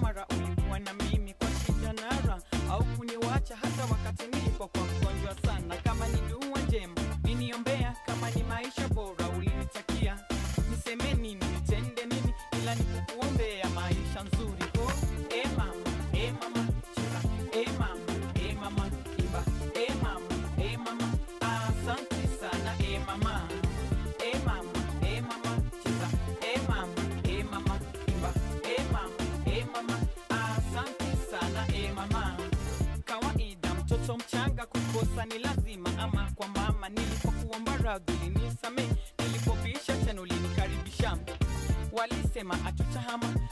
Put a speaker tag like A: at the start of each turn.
A: mara ulikuwa na mimi kwa shida nara au kuniwacha hata wakati nilipokuwa mgonjwa sana kama ni dua njema niniombea kama ni maisha bora ulinitakia niseme nini nitende nini ila nikukuombea maisha nzuri oh, e mama e mama cheza e mama e mama imba e mama e mama asante sana e mama e mama e mama cheza e mama e mama imba e mama e mama asante sana e mama kawaida mtoto mchanga kukosa ni lazima ama kwa mama nilipokuomba radhi ulinisame nilipopisha tena ulinikaribisha walisema atutahama